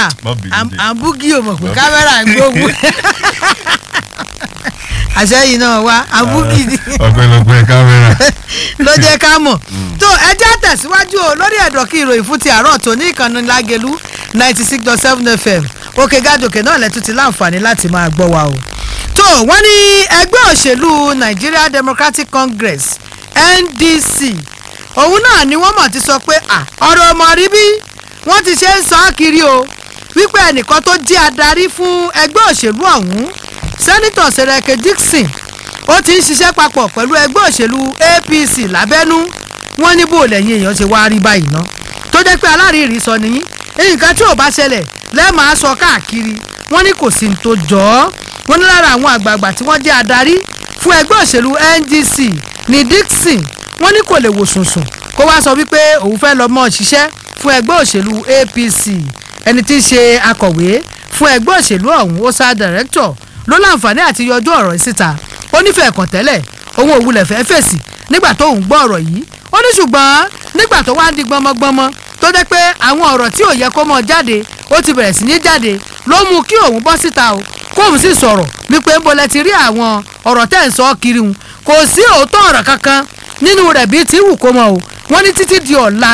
kámẹ́rà Má bínú à- dé. à ń búgí o mọ̀ pé kámẹ́rà ń gbógun àṣẹyìn náà wá à ń búgí ni ọpẹ́lọpẹ́ kámẹ́rà. ló jẹ́ ká mọ̀ tó ẹjẹ́ tẹ̀síwájú o lórí ẹ̀dọ̀ kí ìròyìn fún ti àárọ̀ tó ní ìkànnì lágẹ̀lú ninety six dot seven fm òkè gàdòkè náà lẹ́tún ti láǹfààní láti máa gbọ́ wa o tó wọ́n ní ẹgbẹ́ òṣèlú Nigeria Democratic Congress NDC òun náà ni wọ́n mọ̀ ti sọ pé à ọ̀rọ̀ ọmọ rí bí wọ́n ti ṣe ń sọ ọ́ kiri o wípé ẹnìkan tó jẹ́ adarí fún ẹgbẹ́ òṣèlú ọ̀hún sẹ́nitọ̀ Sẹ̀rẹ̀kẹ̀ Dixon ó ti ń ṣiṣẹ́ papọ̀ pẹ̀lú ẹgbẹ́ òṣèlú APC lábẹ́nú wọ́n ní bó lẹ́yìn èèyàn ṣe wáá rí báyìí ná tó jẹ́ pé alárìírí sọ nìyí nǹkan tí ò bá ṣẹlẹ̀ lẹ́ẹ̀máa sọ káàkiri wọ́n ní kò sí ní tó jọ ọ́ wọ́n ní lára àwọn àgbààgbà tí wọ́n jẹ́ adarí fún ẹgbẹ́ òṣèlú NDC ní Dixon wọ́n ní kò lè wò sùnsùn kó wá sọ wípé òun fẹ́ lọ mọ́ ṣiṣẹ́ fún ẹgbẹ́ òṣèlú APC ẹni tí í ṣe akọ̀wé fún ẹgbẹ́ òṣèlú ọ̀hún ó sá dàrẹ́kítọ̀ ló láǹfààní àti yọjú ọ̀rọ̀ yìí síta ó nífẹ̀ẹ́ kàn tẹ́lẹ̀ òun òwúlẹ̀ fẹ́ fèsì nígbà tó ń gbọ́ ọ̀rọ̀ yìí ó ní ṣùgbọ́n nígbà tó wá ń di gbọmọgbọmọ tó jẹ́ pé àwọn ọ̀rọ̀ tí ò yẹ kó mọ jáde ó ti bẹ̀rẹ̀ sí ní jáde ló mú kí òun bọ́ síta o kóun sì sọ̀rọ̀ wípé ń bolẹ̀ ti rí àwọn ọ̀rọ̀ tẹ́ ń sọ kiri hun kò sí òótọ́ ọ̀rọ̀ kankan nínú rẹ̀ bíi tí wù kó mọ o wọ́n ní títí di ọ̀la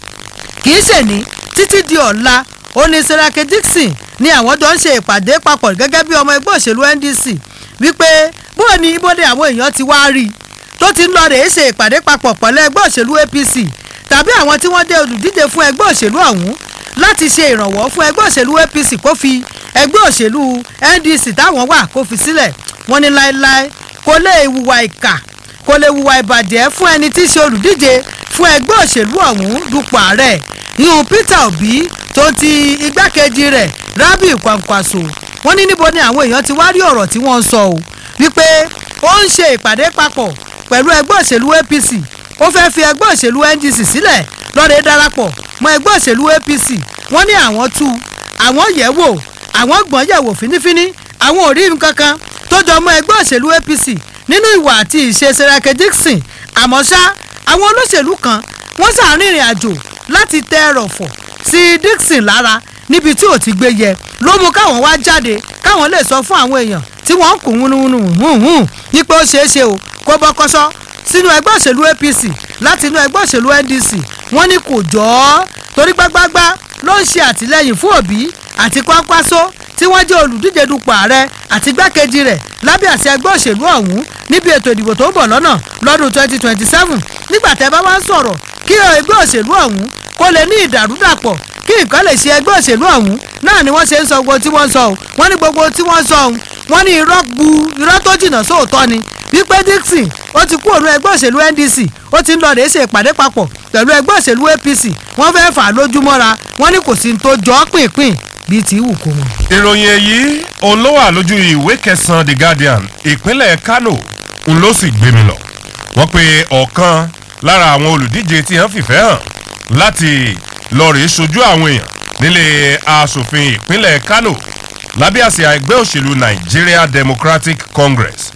kì í ṣe ní títí di ọ̀la ó ní Sẹ̀rẹ̀kẹ̀ Dixon ni àwọn jọ ń ṣe ìpàdé papọ̀ gẹ́gẹ́ bí ọmọ ẹgbẹ́ òṣèlú NDC wípé bóò ni ibodè àwọn èèyàn ti wá rí i tó ti ń lọ rèé ṣe ìpàdé papọ̀ pẹ̀lú ẹgbẹ́ òṣèlú APC tàbí àwọn tí wọ́n jẹ́ olùdíje fún ẹgbẹ́ òṣèlú ọ̀hún láti ṣe ìrànwọ́ fún ẹgbẹ́ òṣèlú APC kó fi ẹgbẹ́ òṣèlú NDC táwọn wà kó fi sílẹ̀ wọ́n ní láéláé kò lè hùwà ìkà kò lè hùwà ìbàjẹ́ fún ẹni tí í ṣe olùdíje fún ẹgbẹ́ òṣèlú ọ̀hún dupò ààrẹ yíyún Peter Obi tó ti igbákejì rẹ̀ Rabi Kwankwaso wọ́n ní níbo ni àwọn èèyàn ti wá rí ọ̀rọ̀ tí wọ́n ń sọ o wípé ó ń ṣe ìpàdé papọ̀ pẹ̀lú ẹgbẹ́ òṣèlú APC ó fẹ́ fi ẹgbẹ́ òṣèlú NDC sílẹ̀ lọ́rẹ̀ẹ́ darapọ̀ mọ́ ẹgbẹ́ òṣèlú APC wọ́n ní àwọn tú àwọn yẹ̀ wò àwọn gbọ́n yẹ̀ wò fínífíní àwọn ò rí nǹkan kan tó jọ mọ́ ẹgbẹ́ òṣèlú APC nínú ìwà àti ìṣe Sẹ̀rẹ̀kẹ̀ Dixon àmọ́ ṣá àwọn olóṣèlú kan wọ́n ṣàrìnrìn àjò láti tẹ ẹrọ̀fọ̀ sí Dixon lára níbi tí ò ti gbé yẹ ló mú káwọn wá jáde káwọn lè sọ fún àwọn èèyàn tí wọ́n ń kún wúnúwúnú hùhùn wípé ó ṣeé ṣe o kó bọ́ kọ́sọ́ sínú ẹgbẹ́ òṣèlú APC láti inú ẹgbẹ́ òṣèlú NDC wọ́n ní kò jọ ọ́ torí gbágbágbá ló ń ṣe àtìlẹ́yìn fún Òbí àti Kwankwaso tí wọ́n jẹ́ olùdíje dupò ààrẹ àti igbákejì rẹ̀ lábẹ́ àṣẹ ẹgbẹ́ òṣèlú ọ̀hún níbi ètò ìdìbò tó ń bọ̀ lọ́nà lọ́dún 2027 nígbà tẹ́ bá wá ń sọ̀rọ̀ kí ẹgbẹ́ òṣèlú ọ̀hún kó lè ní ìdàrúdàpọ̀ kí nǹkan lè ṣe ẹgbẹ́ òṣèlú ọ̀hún náà ni wọ́n ṣe ń sọ gbogbo tí wọ́n ń sọ o wọ́n ní gbogbo tí wọ́n ń sọ ọ̀hún wọ́n ní irọ́ gbu irọ́ tó jìnnà sóòótọ́ ni wípé Dixon ó ti kú òun ẹgbẹ́ òṣèlú NDC ó ti ń lọ rèé ṣe ìpàdé papọ̀ pẹ̀lú ẹgbẹ́ òṣèlú APC wọ́n fẹ́ fà á lójúmọ́ra wọ́n ní kò sí ní tó jọ ọ́ pínpín bíi tí wù kó mọ̀. ìròyìn èyí òun ló wà lójú ìwé kẹsàn-án The Guardian ìpínlẹ̀ Kano ń ló sì gbé mi lọ wọ́n pe ọ̀kan lára àwọn olùdíje tí wọ́n fìfẹ́ hàn láti lọ rèé ṣojú àwọn èèyàn nílé asòfin ìpínlẹ̀ Kano lábẹ́ àsíá ẹgbẹ́ òṣèlú Nigeria Democratic Congress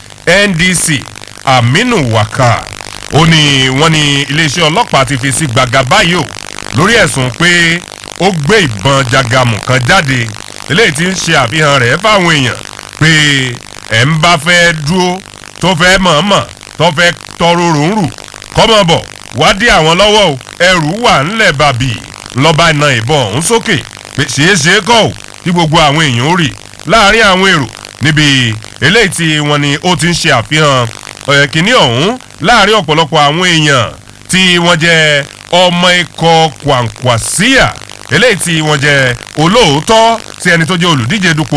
NDC Aminu Waka ó ní wọ́n ní iléeṣẹ́ ọlọ́pàá ti fi sí gbàgà báyìí o lórí ẹ̀sùn pé ó gbé ìbọn jagamu kan jáde eléyìí tí ń ṣe àfihàn rẹ̀ fáwọn èèyàn pé ẹ̀ ń bá fẹ́ dúró tó fẹ́ mọ̀ọ́mọ̀ tó fẹ́ tọrọ rùnrù kọ́mọ bọ̀ wádìí àwọn lọ́wọ́ o ẹrù wà ńlẹ̀ bàbí lọ́ba iná ìbọn ọ̀hún sókè pé ṣeéṣe kọ́ ò kí gbogbo àwọn èèyàn ó rí láàrin àwọn èrò níbi eléyìí tí wọ́n ní ó ti ń ṣe àfihàn ọ̀yẹ̀kìnní ọ̀hún láàrin ọ̀pọ̀lọpọ̀ àwọn èèyàn tí wọ́n jẹ́ ọmọ ikọ̀ Kwankwasíà eléyìí tí wọ́n jẹ́ olóòótọ́ sí ẹni tó jẹ́ olùdíje dupò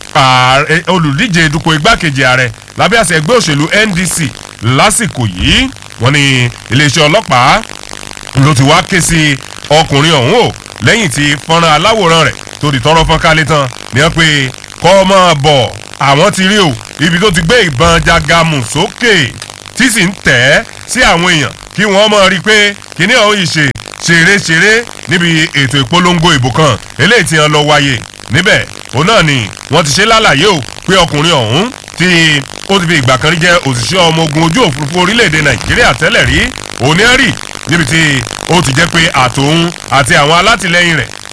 ààrẹ olùdíje dupò igbákejì ààrẹ lábẹ́ àṣẹ ẹgbẹ́ òṣèlú NDC lásìkò yìí wọ́n ní iléeṣẹ́ ọlọ́pàá ló ti wá ké sí ọkùnrin ọ̀hún o lẹ́yìn tí fọ́nrán aláwòrán rẹ̀ tó di tọrọ fọ́n kálé tán ni wọ́n pe kọ́ ọmọ bọ̀ àwọn ti rí o ibi tó ti gbé ìbọn jagamu sókè tí sì ń tẹ̀ ẹ́ sí àwọn èèyàn kí wọ́n mọ̀ rí i pé kíní ọ̀hún yìí ṣe ṣeré-ṣeré níbi ètò ìpolongo ìbò kan eléyìí tí wọ́n lọ wáyé níbẹ̀ òun náà ni wọ́n ti ṣe lálàyé o pé ọkùnrin ọ̀hún tí ó ti fi ìgbà kan rí jẹ́ òṣìṣẹ́ ọmọ ogun ojú òfurufú orílẹ̀-èdè nàìjíríà tẹ́lẹ̀ rí òun ní rí níbi tí ó ti jẹ́ pé àtòun àti àwọn alátìlẹyìn rẹ̀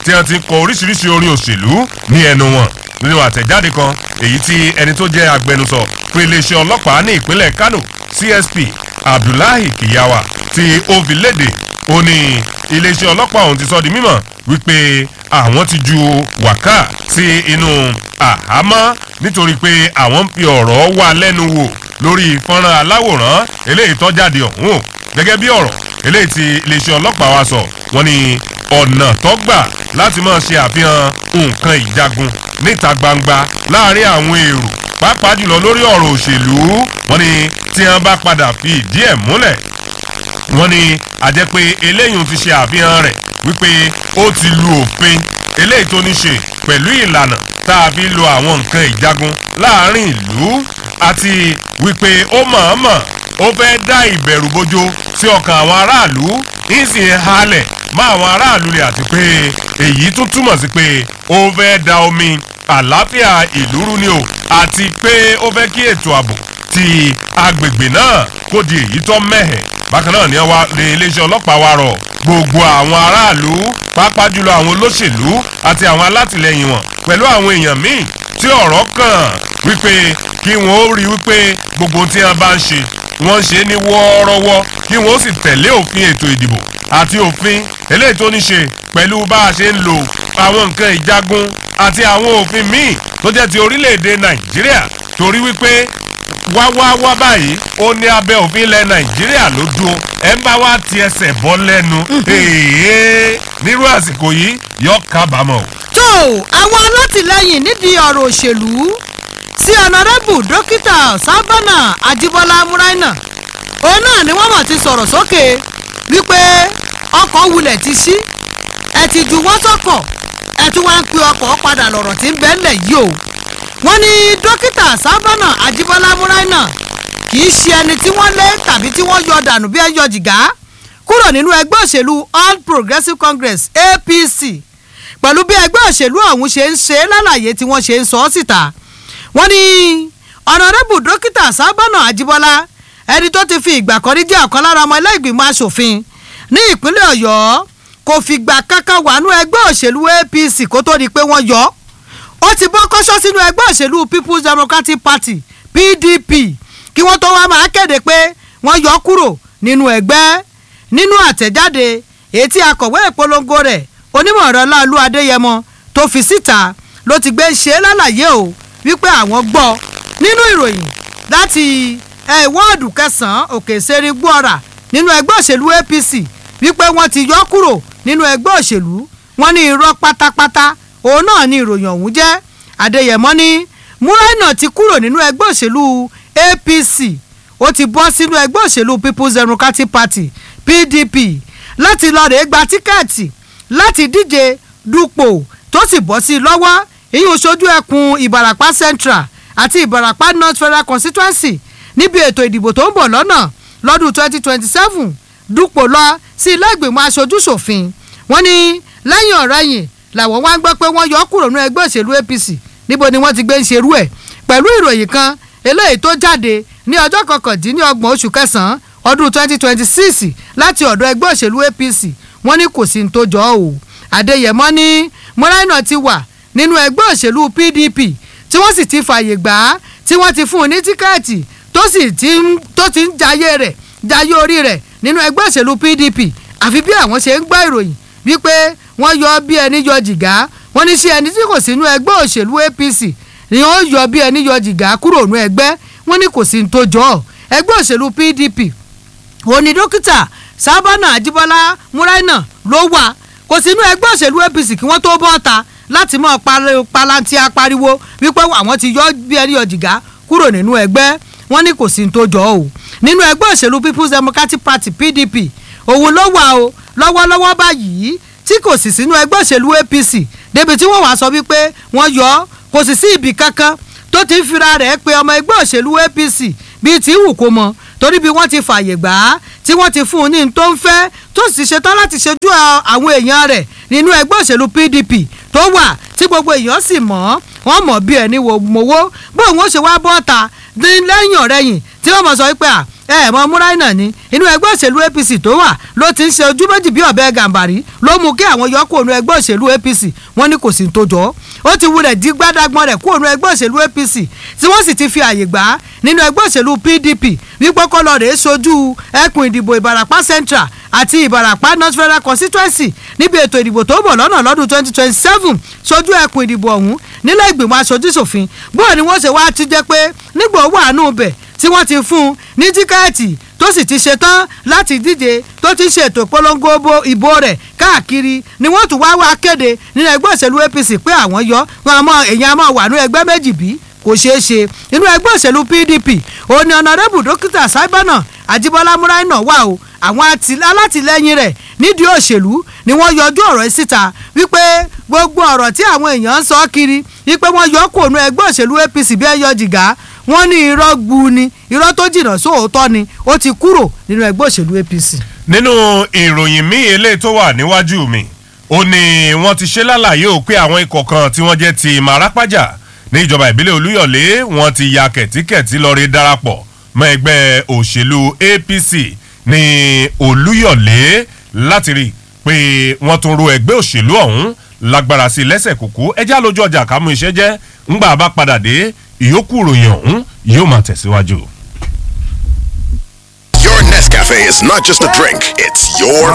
tí wọ́n ti kọ oríṣiríṣi orin òṣèlú ní ẹnu wọn nínú àtẹ̀jáde kan èyí tí ẹni tó jẹ́ agbẹnusọ fún iléeṣẹ́ ọlọ́pàá ní ìpínlẹ̀ kano csp abdullahi kiyawa tí ó fi léde ó ní iléeṣẹ́ ọlọ́pàá ọ̀hún ti sọ di mímọ̀ wípé àwọn ti ju wákà sí inú àhámọ́ nítorí pé àwọn ń fi ọ̀rọ̀ wá lẹ́nu wò lórí fọ́nrán aláwòrán eléyìí tó jáde ọ̀hún o gẹ́gẹ́ bí ọ̀rọ̀ eléyìí tí iléeṣẹ́ ọlọ́pàá wa sọ wọ́n ní ọ̀nà tó gbà láti máa ṣe àfihàn nǹkan ìjagun níta gbangba láàrin àwọn èrò pàápàá jùlọ lórí ọ̀rọ̀ òṣèlú wọ́n ní tí wọ́n bá padà fi ìdí ẹ̀ múlẹ̀ wọ́n ní àjẹ́ pé eléyìí ti ṣe àfihàn rẹ̀ wípé ó ti lu òfin eléyìí tó ní ṣe pẹ̀lú ìlànà tá a fi lo àwọn nǹkan ìjagun láàrin ìlú àti wípé ó mọ̀ọ́mọ̀ ó fẹ́ dá ìbẹ̀rù bojo sí ọkàn àwọn aráàlú ìsìn halẹ̀ mọ́ àwọn aráàlú rẹ̀ àti pé èyí tún túmọ̀ sí pé ó fẹ́ da omi àlàáfíà ìlú rú ni o àti pé ó fẹ́ kí ètò ààbò ti agbègbè náà kó di èyí tó mẹ́hẹ̀ bákan náà ni wọ́n lé iléeṣẹ́ ọlọ́pàá wa rọ̀ gbogbo àwọn aráàlú pàápàá jùlọ àwọn olóṣèlú àti àwọn alátìlẹyìn wọn pẹ̀lú àwọn èèyàn míì tí ọ̀rọ̀ kàn wípé kí wọ́n ó rí wípé gbogbo tí wọ́n bá ń ṣe wọ́n ń ṣe ní wọ́ọ́rọ́wọ́ kí wọ́n ó sì tẹ̀lé òfin ètò ìdìbò àti òfin eléyìí tó ní ṣe pẹ̀lú bá a ṣe ń lo àwọn nǹkan ìjagun àti àwọn òfin míì tó jẹ́ ti orílẹ̀-èdè nàìjíríà torí wípé wá wá wá báyìí ó ní abẹ́ òfin ilẹ̀ nàìjíríà ló dúró ẹ ń bá wá ti ẹsẹ̀ bọ́ lẹ́nu èèyàn nírú àsìkò yìí yọ kábàámọ̀. tó àwọn alátìlẹyìn nídìí ọ̀rọ̀ òṣèlú sí ọ̀nàrẹ́bù dókítà sábànà àjíbọ́lá múráìnà òun náà ni wọ́n mọ̀ ti sọ̀rọ̀ sókè wípé ọkọ̀ wulẹ̀ ti ṣí ẹ ti ju wọ́n sọ́kọ̀ ẹ tún wá ń pe ọkọ̀ padà lọ̀rọ̀ tí ń bẹ́ẹ̀lẹ̀ yìí o wọ́n ní dókítà sábànà àjíbọ́lá múráìnà kì í ṣe ẹni tí wọ́n lé tàbí tí wọ́n yọ dànù bí ẹ yọ jìgá kúrò nínú ẹgbẹ́ òṣèlú all progressives congress apc pẹ̀lú bí ẹgbẹ́ òṣèlú ọ̀hún ṣe ń ṣe lálàyé tí wọ́n ṣe ń sọ ọ́ síta wọ́n ní ọ̀nàrẹ́bù dókítà sábànà àjíbọ́lá ẹni tó ti fi ìgbà kan rí jẹ́ ọ̀kan lára ọmọ ilé ìgbìmọ̀ asòfin ní ìpínlẹ̀ ọ̀yọ́ kò fìgbà kankan wà nú ẹgbẹ́ òṣèlú apc kó tó di pé wọ́n yọ ó ti bọ́ kọ́ṣọ́ sínú ẹgbẹ́ òṣèlú people's democratic party pdp kí wọ́n tó wá máa kéde pé wọ́n yọ kúrò nínú ẹgbẹ́ nínú àtẹ̀jáde ètí akọ̀wé ìpolongo rẹ̀ onímọ̀ ọ̀rọ̀ láàlú adéyẹmọ tó fi síta ló ti gbé ṣe é lálàyé o wípé àwọn gbọ́ nínú ìròyìn láti wọ́ọ̀dù kẹsàn-án òkè ìṣeré gbọ́ra nínú ẹgbẹ́ òṣèlú apc wípé wọ́n ti yọ kúrò nínú ẹgbẹ́ òṣèlú wọ́n ní irọ́ pátápátá òun náà ni ìròyìn ọ̀hún jẹ́ adéyẹmọ ní múráìnà ti kúrò nínú ẹgbẹ́ òṣèlú apc ó ti bọ́ sínú ẹgbẹ́ òṣèlú people's democratic party pdp láti lọ rèé gba tíkẹ́ẹ̀tì láti díje dupò tó sì bọ́ sí i lọ́wọ́ ìyún sojú ẹkùn ìbàràpá central àti ìbàràpá north federal constituency níbi ètò ìdìbò tó ń bọ̀ lọ́nà lọ́dún 2027 dupò lọ sí ilé ìgbìmọ̀ aṣojú ṣòfin wọ́n ní lẹ́yìn ọ̀rẹ́yìn làwọn wá ń gbọ́ pé wọ́n yọ kúrò ní ẹgbẹ́ òṣèlú apc níbo ni wọ́n ti gbé ń ṣerú ẹ̀ pẹ̀lú ìròyìn kan eléyìí tó jáde ní ọjọ́ kọkàndínlọ́gbọ̀n oṣù kẹsàn-án ọdún 2026 láti ọ̀dọ̀ ẹgbẹ́ òṣèlú apc wọ́n ní kò sí ní tó jọ ọ́ adéyẹmọ ní mọ́ráìnà ti wà nínú ẹgbẹ́ òṣèlú pdp tí wọ́n sì ti fààyè gbà á tí wọ́n ti fún un ní tíkẹ́ẹ̀tì tó sì ti ń tó ti ń jayé rẹ̀ jayé orí rẹ̀ nínú ẹgbẹ́ òṣèlú pdp àfi bí àwọn ṣe ń gbọ́ ìròyìn wípé wọ́n yọ bí ẹni yọ jìgá wọ́n ní sí ẹni tí kò sínú ẹgbẹ́ òṣèlú apc ni ó yọ bí ẹni yọ jìgá kúrò nínú ẹgbẹ́ wọ́n ní kò sí ní tó jọ ọ́ ẹgbẹ́ òṣèlú pdp òní dókítà sábànà àjíbọ́lá múráìnà ló wà kò sínú ẹgbẹ́ òṣèlú apc kí wọ́n tó bọ́ ta láti mọ̀ palanti apariwo wípé àwọn ti yọ bí ẹni yọ jìgá kúrò nínú ẹgbẹ́ wọ́n ní kò sí ní tó jọ ọ́ nínú ẹgbẹ́ òṣèlú people's democratic party pdp òun ló wà o lọ́wọ́lọ́wọ́ báyìí tí kò sì sínú ẹgbẹ́ òṣèlú apc débi tí wọ́n wàá sọ wípé wọ́n yọ ọ́ kò sì sí ibì kankan tó ti ń fira rẹ̀ pé ọmọ ẹgbẹ́ òṣèlú apc bíi tí wù kó mọ torí bí wọ́n ti fààyè gbà á tí wọ́n ti fún un ní tó ń fẹ́ tó sì ṣetán láti ṣojú àwọn èèyàn rẹ̀ nínú ẹgbẹ́ òṣèlú pdp tó wà tí gbogbo èèyàn sì mọ̀ wọ́n mọ̀ bí ẹni wo mowó bóun ó ṣe wá bọ́ta ní lẹ́yìn ọ̀rẹ́yìn tí wọ́n mọ̀ sọ wípé ẹ mọ múráìnà ni inú ẹgbẹ́ òṣèlú apc tó wà ló ti ń ṣe ojú méjì bí ọ̀bẹ gàǹbàrí ló mú kí àwọn yọ kúrò nínú ẹgbẹ́ òṣèlú apc wọ́n ní kò sí tó jọ ó ti wulẹ̀ dí gbádágbọ́n rẹ̀ kúrò nínú ẹgbẹ́ òṣèlú apc tí wọ́n sì ti fi àyè gbà á nínú ẹgbẹ́ òṣèlú pdp wípé kọ́lọ́ rèé sojú ẹkùn ìdìbò ìbàràpá central àti ìbàràpá north federal constituency níbi ètò ìdìbò tó bọ̀ lọ́nà lọ́dún twenty twenty seven sojú ẹkùn ìdìbò ọ̀hún nílẹ̀ ìgbìmọ̀ aṣojúṣòfin bóyá ni wọ́n ṣe wá ti jẹ́ pé nígbà owó àánú bẹ̀ tí wọ́n ti fún un ní tíkẹ́ẹ̀tì tó sì ti ṣetán láti díje tó ti ṣètò ìpolongo ìbò rẹ̀ káàkiri ni wọ́n tún wá wá kéde nínú ẹgbẹ́ òṣèlú apc pé àwọn yọ wọn àmọ́ èèyàn àmọ́ wà ní ẹgbẹ́ méjì bí kò ṣeé ṣe nínú ẹgbẹ́ òṣèlú pdp òní ọ̀nàrẹ́bù dókítà sábànà àjíbọ́lá múráìnà wà o àwọn alátìlẹyìn rẹ̀ nídìí òṣèlú ni wọ́n yọjú ọ̀rọ̀ yìí síta wípé gbogbo ọ̀rọ̀ tí àwọn èèyàn ń sọ kiri wípé wọ́n yọ kó nu ẹgbẹ́ òṣèlú apc bí ẹ yọ jìgá wọ́n ní irọ́ gbu ni irọ́ tó jìnnà sóòótọ́ ni ó ti kúrò nínú ẹgbẹ́ òṣèlú apc. nínú ìròyìn míì eléyìí tó wà níwájú mi ó ní wọ́n ti ṣe lálàyé ò pé àwọn ikọ̀ kan tí wọ́n jẹ́ ti màrápájà ní ìjọba ìbílẹ̀ olúyọ̀lé wọ́n ti ya kẹ̀tíkẹ̀tí lọ rí darapọ̀ mọ́ ẹgbẹ́ òṣèlú apc ní olúyọ̀lé láti rí i pé wọ́n tún ro ẹgbẹ́ òṣèlú ọ̀hún lágbára sí lẹ́sẹ̀ kúkú ẹjẹ́ àlójú ọjà kámú iṣẹ́ jẹ́ ńgbà bá padà dé ìyókù ìròyìn ọ̀hún yóò máa tẹ̀síwájú. Your Nescafe is not just a drink, it's your